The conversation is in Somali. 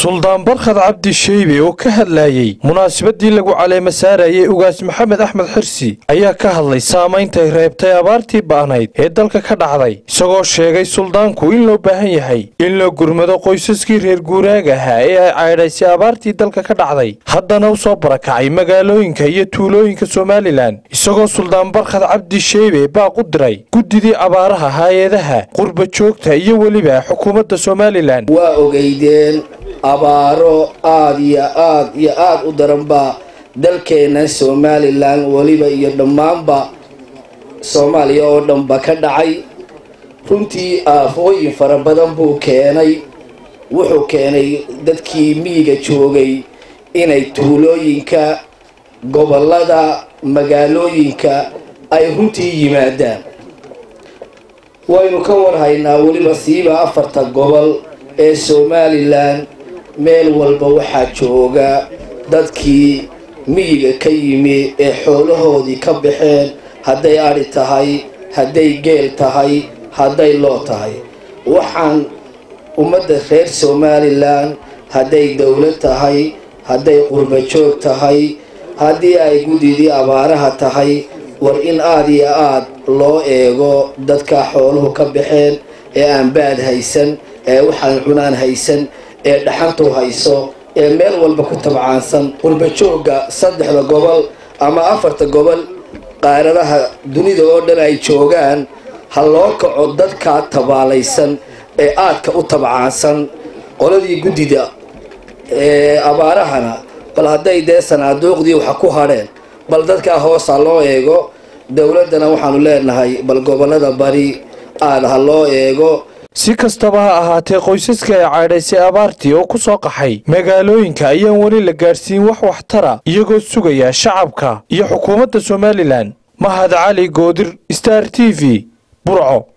suldaan barkhad cabdi sheybe oo ka hadlayey munaasabadii lagu caleema saarayay ugaas maxamed axmed xirsi ayaa ka hadlay saameyntay reebtay abaartii ba'nayd ee dalka ka dhacday isagoo sheegay suldaanku in loo baahan yahay in loo gurmado qoysaskii reer guuraaga ahaa ee ay caydhaysay abaartii dalka ka dhacday haddana u soo barakacay magaalooyinka iyo tuulooyinka somalilan isagoo suldaan barkhad cabdi sheybe baaq u diray guddidii abaaraha hay-adaha qurba joogta iyo weliba xukuumadda somalilan waa ogeydeen abaaro aada iyo aad iyo aada u daran baa dalkeena somalilan weliba iyo dhammaanba soomaaliya oo dhanba ka dhacay runtii aafooyin fara badan buu keenay wuxuu keenay dadkii miyiga joogay inay tuulooyinka gobollada magaalooyinka ay runtii yimaadaan waynu ka warhaynaa weliba siiba afarta gobol ee somalilan meel walba waxaa jooga dadkii miyiga ka yimi ee xoolahoodii ka baxeen hadday adhi tahay hadday geel tahay hadday loo tahay waxaan ummadda reer somalilan hadday dowlad tahay hadday qurba joog tahay haddii ay guddidii abaaraha tahay war in aada iyo aada loo eego dadka xooluhu ka baxeen ee aan baad haysan ee waxaan cunaan haysan ee dhaxantu hayso ee meel walba ku tabcaansan qurba joogga saddexda gobol ama afarta gobol qaaradaha dunida oo dhan ay joogaan ha loo kaco dadkaa tabaalaysan ee aadka u tabcaansan qoladii guddida ee abaarahana bal hadday dee sanaaduuqdii waxa ku hadheen bal dadkaa hoosa loo eego dowladdana waxaanu leenahay bal gobollada bari aada ha loo eego si kastaba ha ahaatee qoysaska ay caydhaysay abaartii oo ku soo qaxay magaalooyinka ayaan weli la gaadhsiin wax waxtara iyagoo sugaya shacabka iyo xukuumadda somalilan mahad cali goodir star t v burco